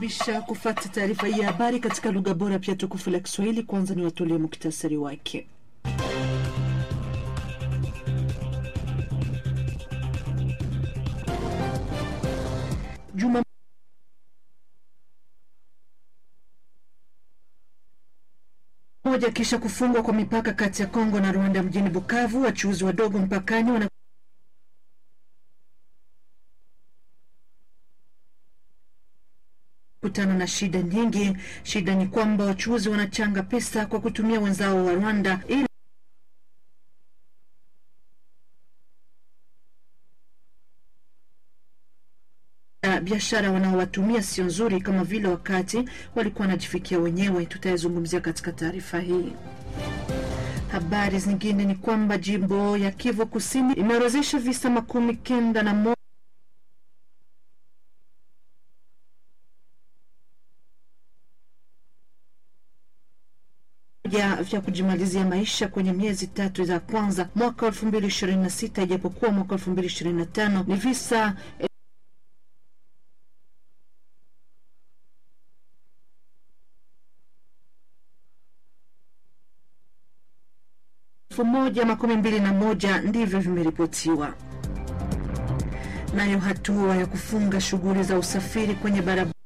nawakaribisha kufata taarifa hii ya habari katika lugha bora pia tukufu la Kiswahili. Kwanza ni watolee muktasari wake. Juma moja kisha kufungwa kwa mipaka kati ya Kongo na Rwanda mjini Bukavu, wachuuzi wadogo mpakani wana kutana na shida nyingi. Shida ni kwamba wachuuzi wanachanga pesa kwa kutumia wenzao wa Rwanda ili biashara wanaowatumia sio nzuri kama vile wakati walikuwa wanajifikia wenyewe. Tutayazungumzia katika taarifa hii. Habari zingine ni kwamba jimbo ya Kivu Kusini imeorozesha visa makumi kenda na moja vya kujimalizia maisha kwenye miezi tatu za kwanza mwaka elfu mbili ishirini na sita ijapokuwa mwaka elfu mbili ishirini na tano ni visa elfu moja makumi mbili na moja ndivyo vimeripotiwa. Nayo hatua ya kufunga shughuli za usafiri kwenye barabara